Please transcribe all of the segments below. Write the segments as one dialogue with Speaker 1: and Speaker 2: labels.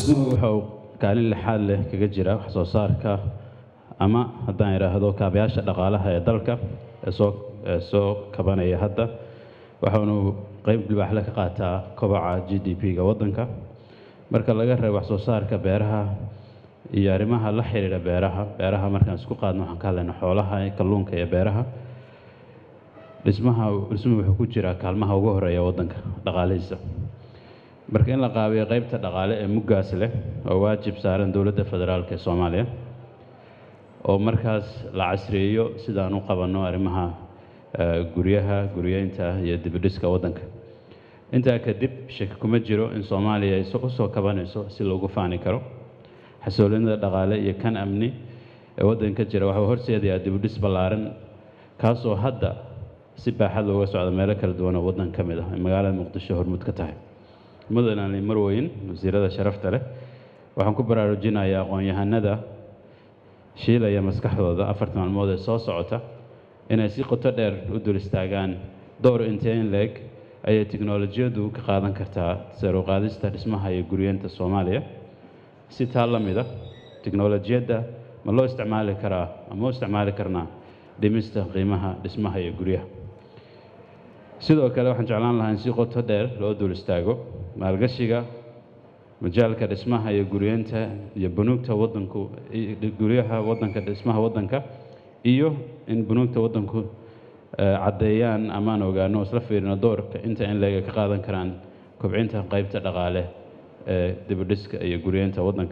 Speaker 1: dhismuhu wuxuu kaalin lixaad leh kaga jira wax soo saarka ama haddaan idhaahdo kaabayaasha dhaqaalaha ee dalka ee soo ee soo kabanaya hadda waxaanu qeyb libaaxle ka qaataa kobaca g d p-ga waddanka marka laga reebo wax soo saarka beeraha iyo arrimaha la xiriira beeraha beeraha markaan isku qaadno waxaan ka hadlaynaa xoolaha kalluunka iyo beeraha dhismaha dhismuhu wuxuu ku jiraa kaalmaha ugu horeeya waddanka dhaqaalihiisa marka in la qaabiyo qeybta dhaqaale ee muggaas leh oo waajib saaran dowladda federaalk ee soomaaliya oo markaas la casriyeeyo sidaan u qabanno arrimaha eh, guryaha guryeynta iyo dibidhiska waddanka intaa kadib shaki kuma jiro in soomaaliya ay u soo kabanayso si loogu faani karo xasilloonida dhaqaale iyo kan amni ee waddanka jira waxuu horseedayaa dibidhis ballaaran kaasoo hadda si baaxad looga socda meelo kala duwan oo waddan ka mid ah ay magaalada muqdisho hormuud ka tahay mudan ali marweyn wasiirada sharafta leh waxaan ku baraarujinayaa aqoon-yahanada shiilaya maskaxdooda afarta maalmood ee soo socota inay si qoto dheer u dul istaagaan door intee in leeg ayay tiknolojiyaddu ka qaadan kartaa sare u qaadista dhismaha iyo guryeenta soomaaliya si taa la mida tiknolojiyadda ma loo isticmaali karaa ama u isticmaali karnaa dhimista qiimaha dhismaha iyo guryaha sidoo kale waxaan jeclaan lahaa in si qoto dheer loo dul istaago maalgashiga majaalka dhismaha iyo guryeenta iyo bunuugta waddanku i- guryaha waddanka dhismaha waddanka iyo in bunuugta waddanku eh, caddeeyaan amaan ogaano oo isla fiirino doorka inta in leega ka qaadan karaan kobcinta qaybta dhaqaale ee dibidhiska iyo guryeenta waddanka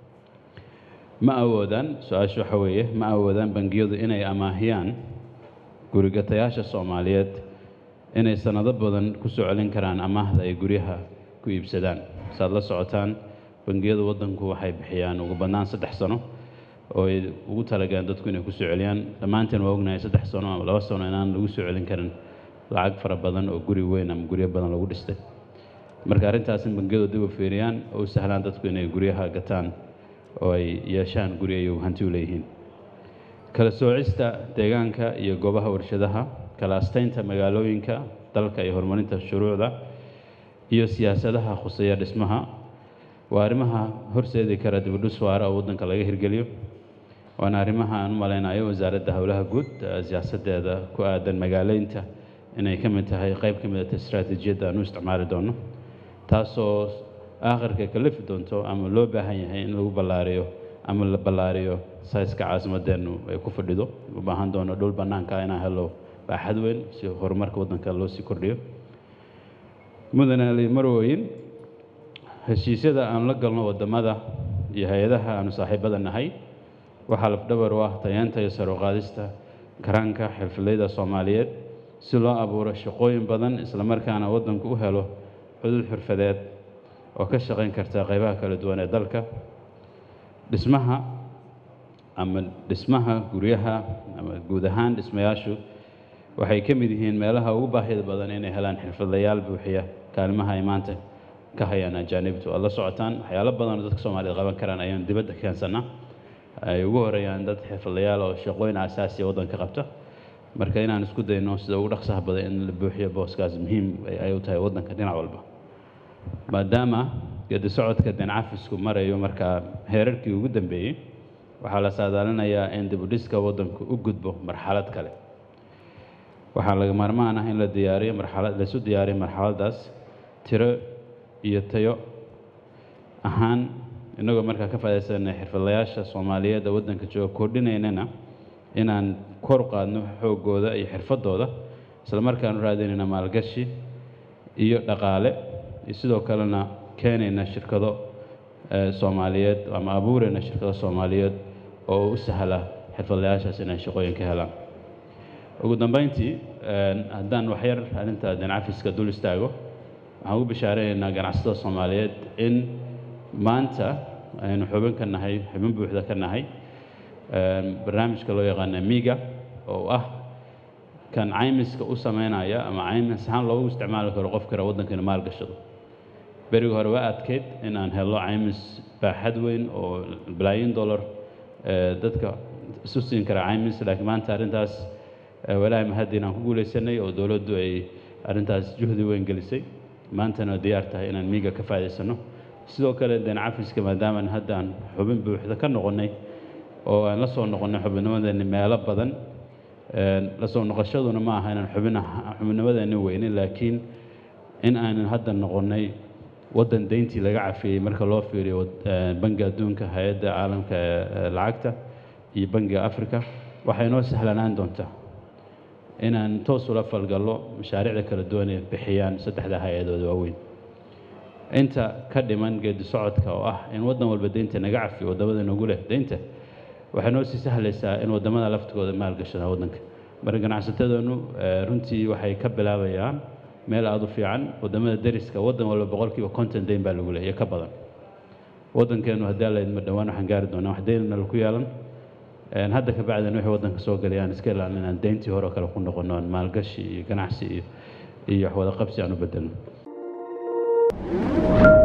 Speaker 1: ma awoodaan su-aashu waxa weeye ma awoodaan bangiyadu inay amaahiyaan gurigatayaasha soomaaliyeed inay sanado badan ku soo celin karaan amaahda ay guryaha ku iibsadaan saad la socotaan bangiyada waddanku waxay bixiyaan ugu badnaan saddex sano oo ay ugu talagaleen dadku inay ku soo celiyaan dhammaanteen waa ognahay saddex sano ama laba sano inaan lagu soo celin karin lacag fara badan oo guri weyn ama guryo badan lagu dhistay marka arrintaas in bangiyadu dib u fiiriyaan oo u sahlaan dadku inay guryaha gataan oo ay yeeshaan guri ay hanti u leeyihiin kala soocista deegaanka iyo goobaha warshadaha kala astaynta magaalooyinka dalka iyo horumarinta shuruucda iyo siyaasadaha khuseeya dhismaha waa arrimaha horseedi kara dibudhus waara oo waddanka laga hirgeliyo waana arrimaha aan u malaynayo wasaaradda howlaha guud eh, siyaasaddeeda ku aadan magaaleynta inay ka mid tahay qayb ka mid ah istaraatiijiyadda aan u isticmaali doono taasoo aakhirka kalifi doonto ama loo baahan yahay in lagu ballaariyo ama la ballaariyo sayska caasimadeennu ay ku fadhido u baahan doono dhul bannaanka inaan helo baaxad weyn si horumarka waddanka loo sii kordhiyo mudan ali marweyn heshiisyada aan la galno waddamada iyo hay-adaha aanu saaxiibada nahay waxaa lafdhabar u ah tayeenta iyo sare u qaadista karaanka xirfadleyda soomaaliyeed si loo abuuro shaqooyin badan islamarkaana waddanku u helo cudud xirfadeed oo ka shaqayn karta qaybaha kala duwan ee dalka dhismaha ama dhismaha guryaha ama guud ahaan dhismayaashu waxay ka mid yihiin meelaha ugu baahida badan inay helaan xirfadlayaal buuxiya kaalimaha ay maanta ka hayaan ajaanibtu aad la socotaan waxyaalo badan oo dadka soomaaliyeed qaban karaan ayaan dibadda keensannaa ay ugu horeeyaan dad xirfadlayaal oo shaqooyin asaasiya waddanka qabta marka inaan isku dayno sida ugu dhaqsaha badan in la buuxiyo booskaas muhiim ay- ay u tahay waddanka dhinac walba maadaama geedi socodka dencafisku marayo markaa heerarkii ugu dambeeyey waxaa la saadaalinayaa in dibudhiska waddanku u gudbo marxalad kale waxaa laga maarmaan ah in la diyaariyo marxalad laisu diyaariyo marxaladdaas tiro iyo tayo ahaan innagoo markaa ka faaidaysanay xirfadlayaasha soomaaliyeed ee waddanka jooga kordhinaynana inaan kor u qaadno xooggooda iyo xirfaddooda isla markaanu raadinayna maalgashi iyo dhaqaale iyo sidoo kalena keenayna shirkado eh, soomaaliyeed ama abuurayna shirkado soomaaliyeed oo u sahla xirfadlayaashaas inay shaqooyin ka helaan ugu dambeyntii een, haddaan waxyar arrinta dancafiska dul istaago waxaan ugu bishaaraynaynaa ganacsatada soomaaliyeed in maanta aynu xubin ka nahay xubin buuxda ka nahay een, barnaamijka loo yaqaana miga oo ah kan caymiska u sameynaya ama caymis ahaan loogu isticmaali karo qof kale waddanka inuu maal gashado berigi hore waa adkeyd inaan helo caymis baaxad weyn oo balaayin dollar ee, dadka isu siin kara caymis laakiin maanta arrintaas ee, walaahi mahadin aan ku guulaysanay oo dowladdu ay arrintaas juhdi weyn gelisay maantana diyaar tahay inaan miiga ka faa'iidaysano sidoo kale deen cafiska maadaamaan hadda aan xubin buuxda ka noqonnay oo aan la soo noqonnay xubinnimadeeni meelo badan la soo noqoshaduna ma aha inaan xubin xubinnimadeeni weynin laakiin in aanan hadda noqonnay waddan deyntii laga cafiyey marka loo fiiriyo bangiga adduunka hay-adda caalamka ee lacagta iyo bangiga africa waxay noo sahlanaan doontaa inaan toos ula falgallo mashaariicda kala duwan ee bixiyaan saddexda hay-adooda waaweyn inta ka dhiman geedi socodka oo ah in waddan walba deynta naga cafiyo waddamada nagu leh deynta waxay noo sii sahlaysaa in waddamada laftigooda maalgashadaan waddanka marka ganacsatadanu runtii waxay ka bilaabayaan meel aada u fiican waddamada deriska waddan walba boqolkiiba konton deyn baa lagu leh iyo ka badan waddankeenu haddii alla idma dhowaan waxaan gaari doonaa wax deynna laku yeelan hadda ka bacdina wixii waddanka soo gelay aan iska ilaalin inaan deyntii hore oo kale ku noqono aan maalgashi iyo ganacsi iyo iyo wax wada qabsi aan u bedelno